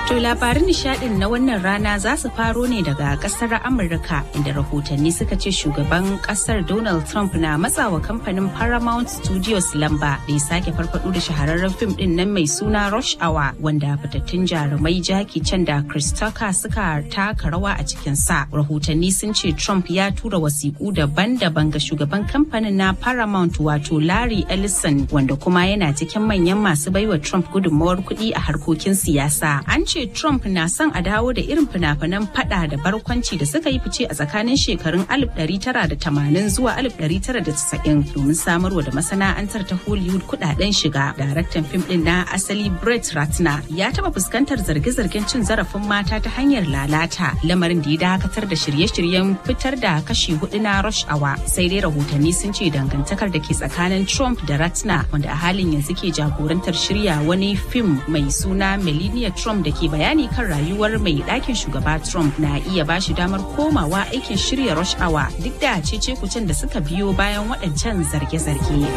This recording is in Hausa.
To labarin nishadin na wannan rana za su faro ne daga kasar Amurka inda rahotanni suka ce shugaban kasar Donald Trump na matsawa kamfanin Paramount Studios lamba da ya sake farfado da shahararren fim din nan mai suna Rush Hour wanda fitattun jarumai Jackie Chan da Chris Tucker suka taka rawa a cikin sa. Rahotanni sun ce Trump ya tura wasiƙu daban-daban ga shugaban kamfanin na Paramount wato Larry Ellison wanda kuma yana cikin manyan masu baiwa Trump gudunmawar kuɗi a harkokin siyasa. An ce Trump na son a dawo da irin fina-finan fada da barkwanci da suka yi fice a tsakanin shekarun 1980 zuwa 1990 domin samarwa da masana'antar ta Hollywood kudaden shiga. Daraktan fim din na asali Brett Ratner ya taba fuskantar zarge-zargen cin zarafin mata ta hanyar lalata lamarin da ya dakatar da shirye-shiryen fitar da kashi hudu na Rush Hour. Sai dai rahotanni sun ce dangantakar da ke tsakanin Trump da Ratner wanda a halin yanzu ke jagorantar shirya wani fim mai suna Melania Trump da ke bayani kan rayuwar mai ɗakin shugaba Trump na iya ba shi damar komawa aikin shirya rush hour duk da cece kucin da suka biyo bayan waɗancan zarge-zarge.